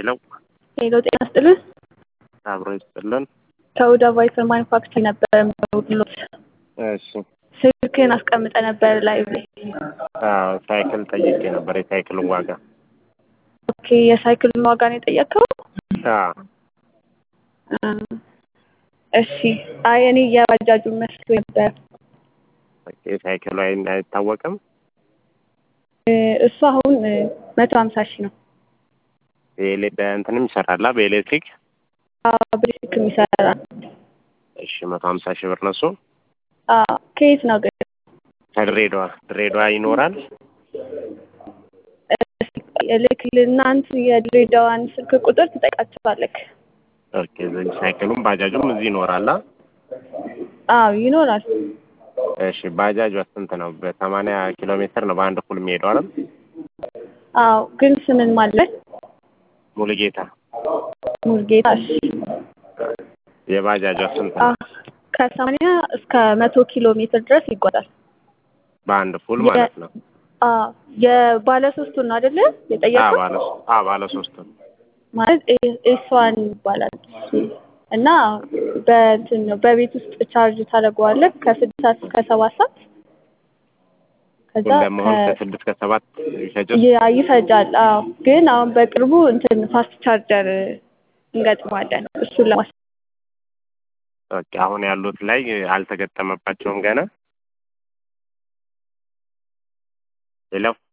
ሄሎ ሄሎ ጤና ይስጥልን። አብሮ ይስጥልን። ከሁዳ ቫይፐር ማኒፋክቸር ነበር የምደውልልዎት። እሺ ስልክህን አስቀምጠ ነበር ላይ አዎ ሳይክል ጠይቄ ነበር የሳይክልን ዋጋ። ኦኬ የሳይክሉን ዋጋ ነው የጠየቅከው? አዎ እ እሺ አይ እኔ የባጃጁን መስሎ ነበር። ኦኬ ሳይክሉ አይ- አይታወቅም። እ እሱ አሁን መቶ ሀምሳ ሺህ ነው። በኤሌ- በእንትንም ይሰራላ በኤሌክትሪክ አዎ ብሬክ የሚሰራ እሺ መቶ ሀምሳ ሺህ ብር ነው እሱ። አዎ ከየት ነው ግን? ከድሬዳዋ ድሬዳዋ ይኖራል። ልክልና እንትን የድሬዳዋን ስልክ ቁጥር ትጠይቃቸዋለህ። ኦኬ እዚህ ሳይክሉም ባጃጁም እዚህ ይኖራላ። አዎ ይኖራል። እሺ ባጃጅ ስንት ነው? በሰማንያ ኪሎ ሜትር ነው በአንድ እኩል የሚሄደው አይደል? አዎ ግን ስምን ማለት ሙሉጌታ ሙልጌታ። እሺ የባጃጇ ስንት አ ነው? ከሰማንያ እስከ መቶ ኪሎ ሜትር ድረስ ይጓዛል። በአንድ ፉል የ- ማለት ነው። አዎ የባለ ሶስቱን ነው አይደለ አዎ የጠየቀው? ባለ አዎ ባለ ሶስት ነው። ማለት ኤስዋን ይባላል እና በእንትን ነው በቤት ውስጥ ቻርጅ ታደርገዋለህ ከስድስት ሰዓት እስከ ሰባት ሰዓት ከዛ እንደመሆን ከ- ከስድስት ከሰባት ይፈጃል። ያ ይፈጃል። አዎ ግን አሁን በቅርቡ እንትን ፋስት ቻርጀር እንገጥማለን እሱን ለማስ ኦኬ አሁን ያሉት ላይ አልተገጠመባቸውም ገና። ሌላው